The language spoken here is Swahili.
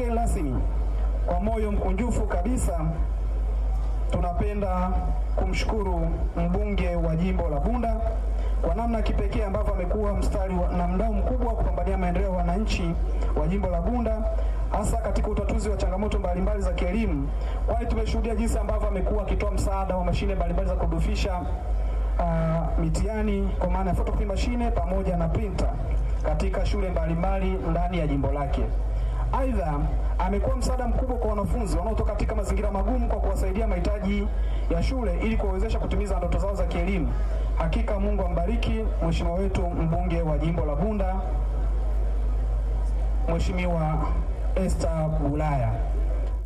mgeni rasmi, kwa moyo mkunjufu kabisa tunapenda kumshukuru mbunge wa jimbo la Bunda kwa namna kipekee ambavyo amekuwa mstari wa, na mdau mkubwa wa kupambania maendeleo ya wananchi wa jimbo la Bunda hasa katika utatuzi wa changamoto mbalimbali za kielimu, kwani tumeshuhudia jinsi ambavyo amekuwa akitoa msaada wa mashine mbalimbali za kudufisha uh, mitihani kwa maana ya photocopy mashine pamoja na printer katika shule mbalimbali ndani ya jimbo lake. Aidha, amekuwa msaada mkubwa kwa wanafunzi wanaotoka katika mazingira magumu kwa kuwasaidia mahitaji ya shule ili kuwawezesha kutimiza ndoto zao za kielimu. Hakika Mungu ambariki mheshimiwa wetu mbunge wa jimbo la Bunda, Mheshimiwa Esther Bulaya.